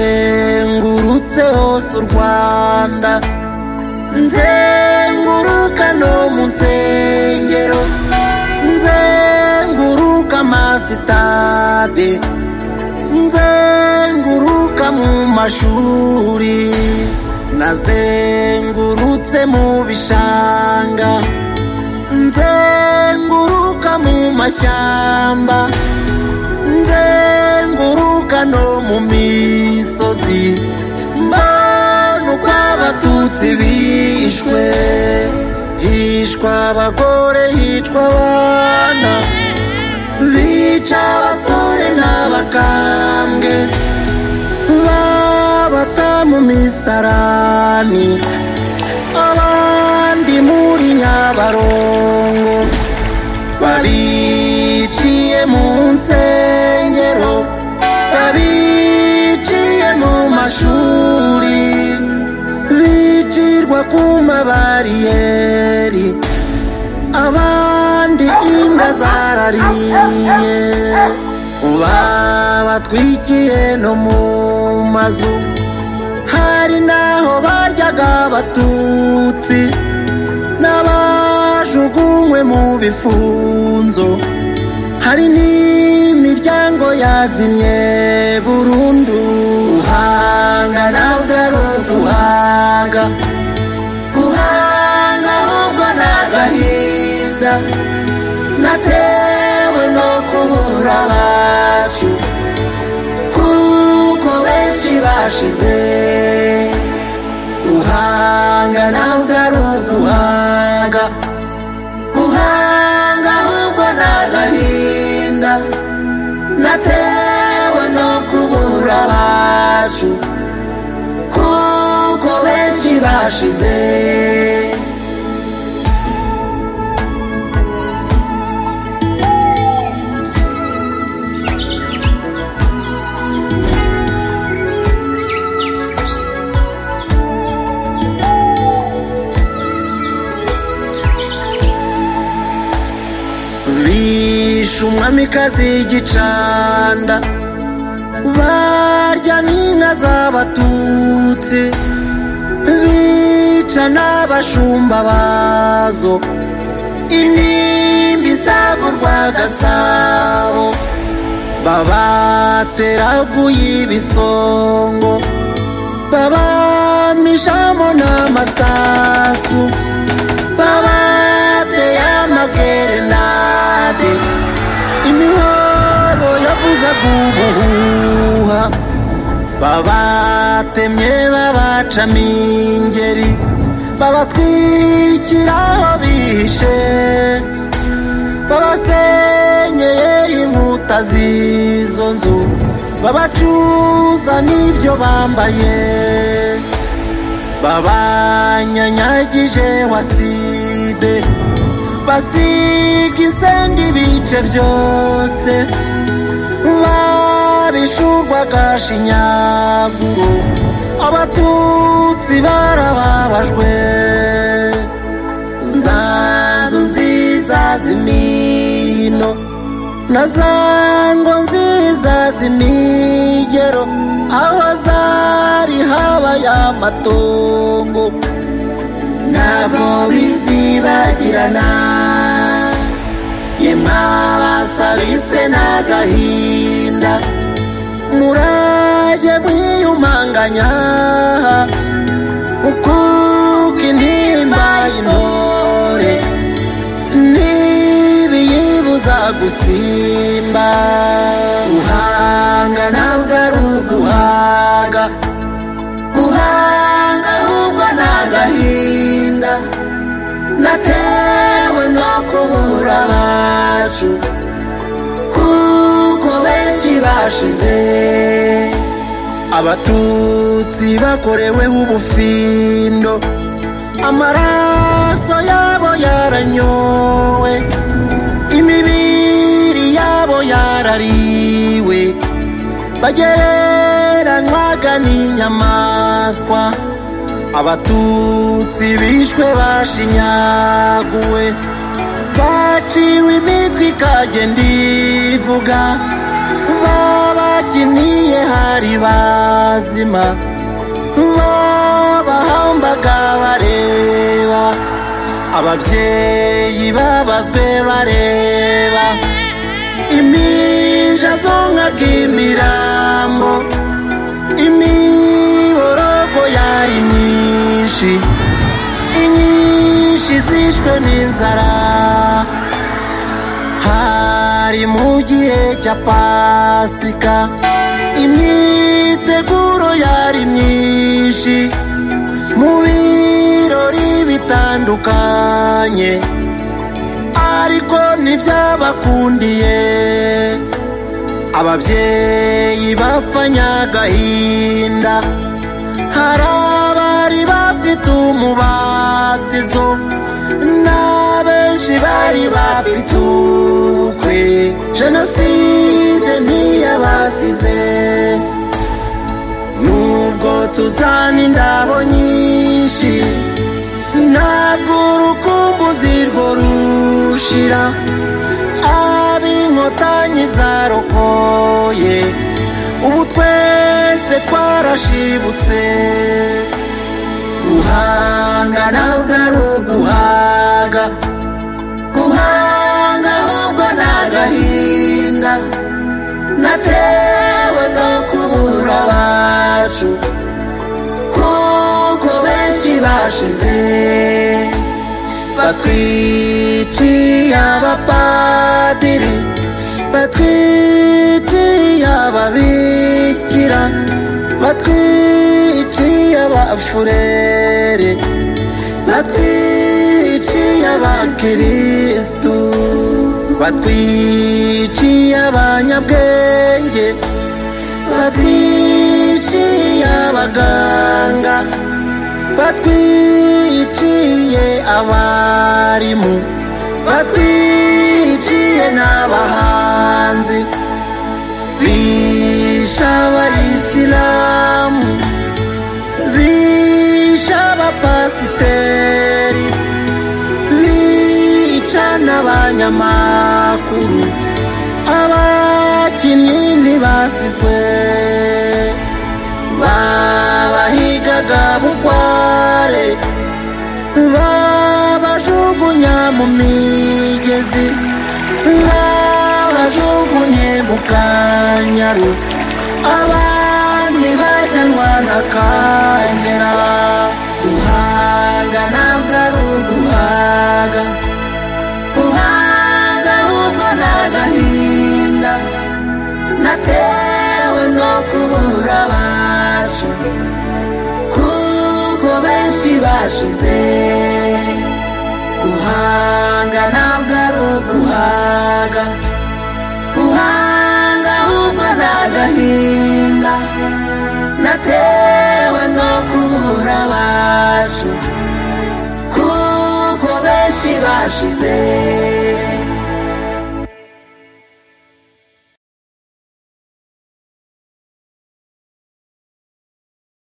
nazengurutse hose u rwanda nzenguruka no mu nsengero nzenguruka amasitade nzenguruka mu mashuri nazengurutse mu bishanga nzenguruka mu mashyamba nzenguruka no mu misozi mbona uko abatutsi bishwe hishwa abagore hicwa abana bica abasore n'abakambwe babata mu misarani abandi muri nyabarongo babiciye mu nsengero babiciye mu mashuri bicirwa ku mabariyeri abandi imbwa zarariye babatwikiye no mu mazu hari n'aho baryaga abatutsi n'abajugunywe mu bifunzo hari n'imiryango yazimye burundu guhanga ntabwo ari uguhanga guhanga ahubwo ni agahinda natewe no kubura abacu kuko benshi bashize guhanga ntabwo ari uguhanga guhanga ahubwo ni agahinda natewe no kubura abacu kuko benshi bashize bishe umwamikazi y'igicanda barya n'inka z'abatutsi bica n'abashumba bazo intimba izamurwa gasabo babateraguye ibisongo babamishamo n'amasasu babateye amagerenade imihoro yavuzaga ubuhuha babatemye babacamo ingeri babatwikira aho bihishe babasenyeye inkuta z'izo nzu babacuza n'ibyo bambaye babanyanyagije waside basiga insendi ibice byose babishurwaga shinyaguro abatutsi barababajwe za nzu nziza z'imino na za ngo nziza z'imigero aho zari habaye amatongo ntabwo bizibagirana yemwa basabitswe n'agahinda muraje mwiyumanganya ukuka intimba y'intore ntibiyibuza gusimba guhanga ntabwo ari uguhaga guhanga ahubwo ni agahinda natewe no kubura abacu kuko benshi bashize abatutsi bakoreweho ubufindo amaraso yabo yaranyowe imibiri yabo yarariwe bagereranywaga n'inyamaswa abatutsi bishwe bashinyaguwe baciwe imitwe ikagenda ivuga babaki bakiniye hari bazima babahambaga bareba ababyeyi babazwe bareba impinja zonkaga imirambo imiborogo yari myinshi inyinshi zishwe n'inzara hari mu gihe cya pasika imyiteguro yari myinshi mu birori bitandukanye ariko ntibyabakundiye ababyeyi bapfanye agahinda hari abari bafite umubatizo n'abenshi bari bafite ubukwe jenoside ntiyabasize nubwo tuzana indabo nyinshi ntabwo urukumbuzi rwo rushira ab'inkotanyi zarokoye ubu twese twarashibutse guhanga ntabwo ari uguhaga guhanga ahubwo ni agahinda natewe no kubura abacu kuko benshi bashize batwiciye abapadiri batwiciye ababikira batwiciye abafurere batwiciye abakirisitu batwiciye abanyabwenge batwiciye abaganga batwiciye abarimu batwiciye n'abahanzi bishe abayisilamu bishe abapasiteri bica n'abanyamakuru abakinnyi ntibasizwe babahigaga bukware babajugunya mu migezi babajugunye mu kanyaru abandi bajanwa na kangera guhaga ntabwo ari uguhaga guhaga ahubwo ni agahinda natewe no kubura abacu kuko benshi bashize guhanga ntabwo ari uguhaga guhanga ahubwo ni agahinda natewe no kubura abacu kuko benshi bashize